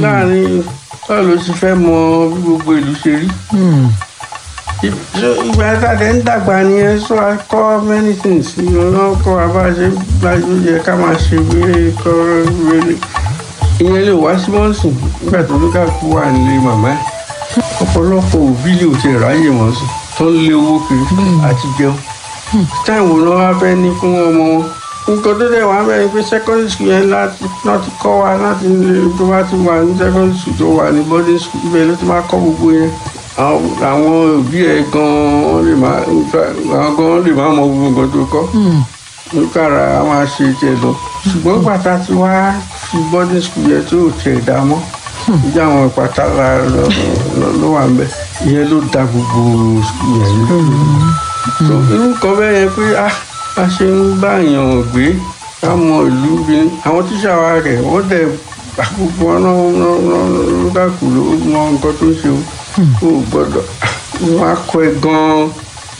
láàrin báwo ló ti fẹ́ mọ bí gbogbo ìlú ṣe rí ìgbà tàdé ń dàgbà nìyẹn sọ akọ many things ìran kọ abáṣe gbájú yẹ ká máa ṣe wéré kọ wéré ìyẹn lè wá sí mọ́sùn nígbà tó lókà kú wà nílé màmá ẹ̀ ọ̀pọ̀lọpọ̀ òbí lè ti ráyè wọ́n sùn tó ń lé owó kiri àti jẹun táìwò náà wá fẹ́ ní fún ọmọ wọn nǹkan tó dẹ̀ wá bẹ́ẹ̀ pé secondary school yẹn láti kọ́ wa láti tó bá ti wà ní secondary school tó wà ní boarding school ibẹ̀ ló ti máa kọ́ gbogbo yẹn àwọn òbí ẹ̀ gan-an lè máa àwọn gan-an lè máa mọ gbogbo nǹkan tó kọ́ níkàrà a máa ṣe tiẹ̀ lọ ṣùgbọ́n pàtà tí wá fi boarding school yẹn tó tiẹ̀ dá mọ́ ìjà àwọn ìpàtà ló wà ń bẹ̀ ìyẹn ló da gbogbo school yẹn ní. irú kan bẹ́ẹ̀ yẹn pé a ṣe ń bá èèyàn gbé ká mọ ìlú bí àwọn tíṣà wa rẹ̀ wọ́n dẹ̀ gbogbo ọ̀nà lókàkù ló mọ nǹkan tó ń ṣe o ò gbọ́dọ̀ wọ́n á kọ́ ẹ gan-an